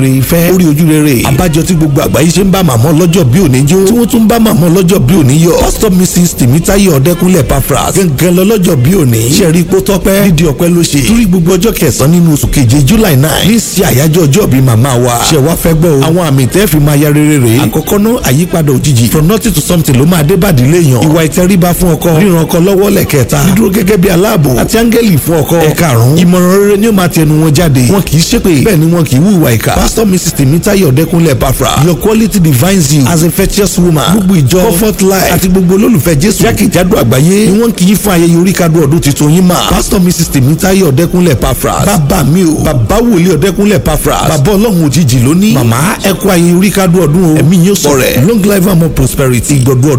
ìfẹ́ orí ojú rere abájọ tí gbogbo àgbáyé ṣe ń bá màmá ọlọ́jọ́ bí òní jó tí wọ́n tún bá màmá ọlọ́jọ́ bí òní yọ pásítọ̀ mrs tèmítáyọ̀ ọ̀dẹ́kúnlẹ̀ pafras gangan lọ́lọ́jọ́ bí òní ṣẹ̀rí ipò tọ́pẹ́ dídí ọpẹ́ ló ṣe torí gbogbo ọjọ́ kẹsàn-án nínú oṣù keje july nine ní sí àyájọ́ ọjọ́ bí màmá wa ṣe wá fẹ́ gbọ́ o àwọn àmì tẹ́ fi máa ya rere rè àkọ́kọ́ ná àyípadà òjijì from nothing to something ló máa dé bàdí léèyàn ìwà ìtẹríba fún ọkọ ríran ọkọ lọ́wọ́ lẹ́kẹta dídúró gẹ́gẹ́ bí aláàbò àti áńgẹ́lì fún ọkọ ẹ̀karùn-ún ìmọ̀ràn rere ni ó máa tẹnu wọn jáde wọn kì í ṣépè bẹ́ẹ̀ ni wọn kì í hùwà ìkà pastor mrs tèmítáyọ̀ ọ̀dẹ́kúnlẹ̀ pafra your quality defines you as a virtuous woman gbogbo ìjọ comfort life àti gbogbo olólùfẹ́ jésù jákèjádò àgbáyé ni wọ́n kì í fún ayẹyẹ orí kadù ọdún tuntun yín mà pastor mrs tèmítáyọ̀ ọ̀dẹ́kúnlẹ̀ pafra bàbá mi o bàbá wòlíì ọ̀dẹ́kúnlẹ̀ pafra bàbá ọlọ́run òjijì lónìí màmá ẹ kú ayẹyẹ orí kadù ọdún o ẹ̀mí yóò sọ̀rẹ̀ long life and more prosperity gbọdọ̀